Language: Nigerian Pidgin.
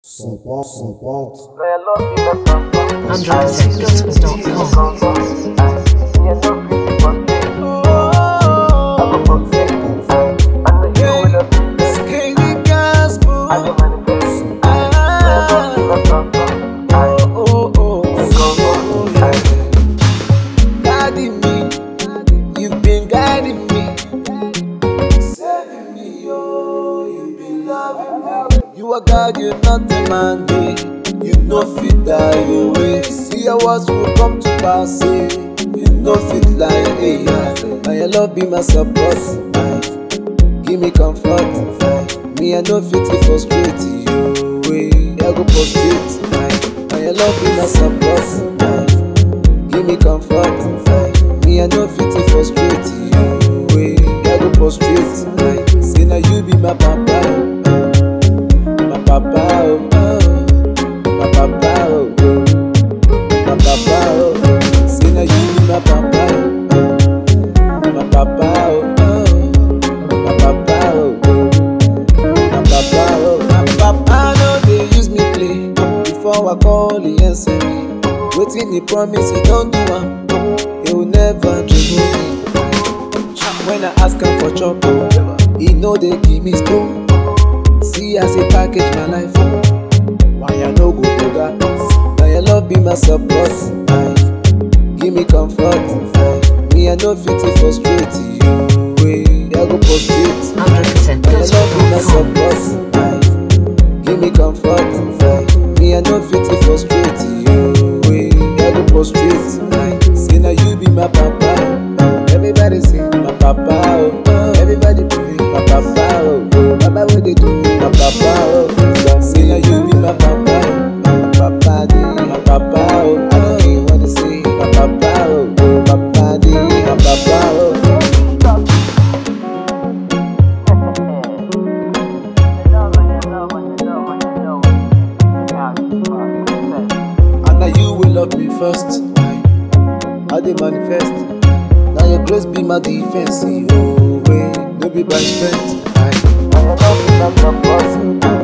São Paulo, São Paulo. Skinny gospel. Oh, oh, oh. Guiding me, you've been guiding me, saving me, oh, you've been loving me. You are God, you're not a man, eh. you know fit die your way. See your words will come to pass, eh. you know fit lie, eh. And your love be my support, eh. give me comfort. eh. Me I know fit to frustrate you, eh. I go prostrate, eh. and your love be my support. eh. Give me comfort, aye. Me I no fit to frustrate you. Way I go prostrate, aye. Say now you be my papa, oh. my papa, oh. my papa, oh. my papa, oh. Say now you be my papa, oh. my papa, oh. my papa, oh. my papa, oh. my papa no dey use me play. Before I call, he answer me. Wetin he promise, he don do am. He will never trouble me. When I ask am for chop, oh, he no dey give me stone. See as he package my life, oh. why I no go do that? Na your love be my support, aye. give me comfort. aye. Me I no fit to frustrate you, way I go prostrate. aye. Na your love be my support, aye. give me comfort. aye. Me I no fit to frustrate you, way I go prostrate. aye. Say na you be my papa, oh. everybody say my papa, oh. everybody pray my papa, oh. Baba what they do, my papa, oh. Say na you be my papa, oh. papa dey, my papa, oh. I don't care what they say, my papa, oh. Papa dey, my papa, oh. And now you will love me first. Aye. I dey manifest. Now your grace be my defense. Oh, way, no be by strength. Aye. Now your love be my purpose.